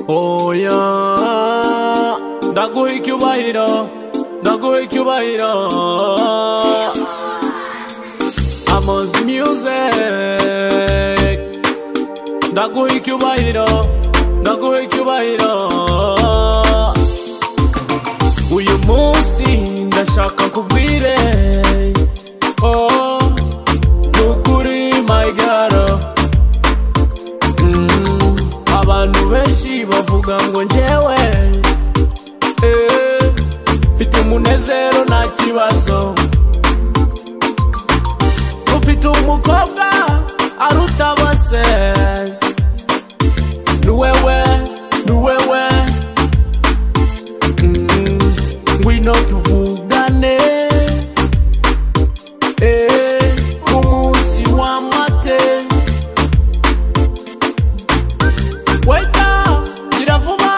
oya ndaguha icyubahiro ndaguha icyubahiro amozi music ndaguha icyubahiro ndaguha icyubahiro uyu munsi ndashaka kubwire oh nukuri my girl Mm, abantu benshi bavuga ngo njyewe eh, mfite umunezero nta kibazo ufite umukobwa aruta bose ni wewe ni wewe Mm, ngwino tuvugane eh, ku munsi w'amate Weta, nyiravuma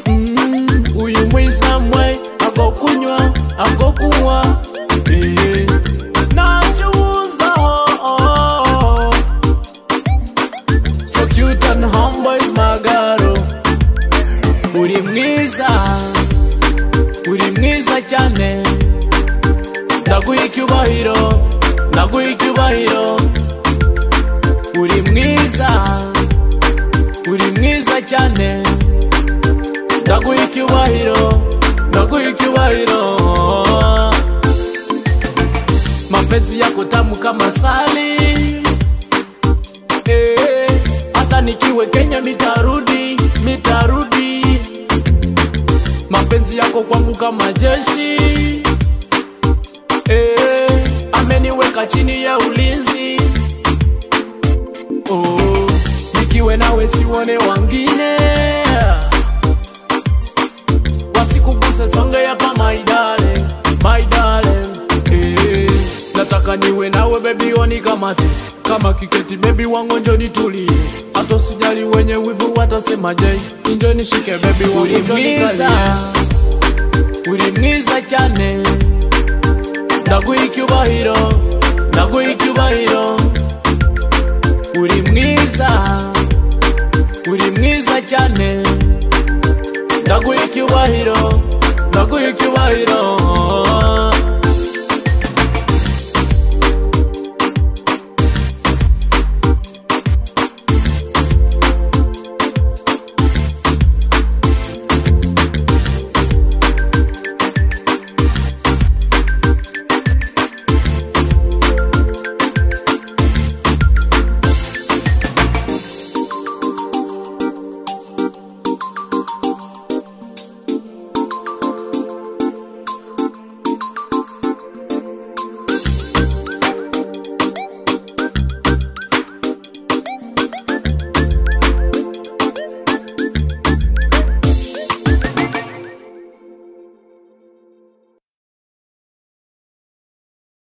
Mm, uyu mwiza mwe ago kunywa ago kunywa Eh, ntacyo uza oh, oh, oh. so cute and humble is my girl uri mwiza uri mwiza cyane ndaguha icyubahiro ndaguha icyubahiro uri mwiza uri mwiza cyane ndaguha icyubahiro ndaguha icyubahiro mapenzi yako tamu kama sali eh, hata nikiwe kenya mitarudi mitarudi mapenzi yako kwangu kama jeshi eh, ameniweka chini ya ulinzi oh, nikiwe nawe siwone wangine wasikuguse songe yapa my darling, my darling eh, nataka niwe nawe bebi oni kama te kama kiketi bebi wangu njoni tulie hata sijali wenye wivu watasemaje njoni shike bebi wangu njoni kalie. uri mwiza cyane ndaguha icyubahiro ndaguha icyubahiro uri mwiza uri mwiza cyane ndaguha icyubahiro ndaguha icyubahiro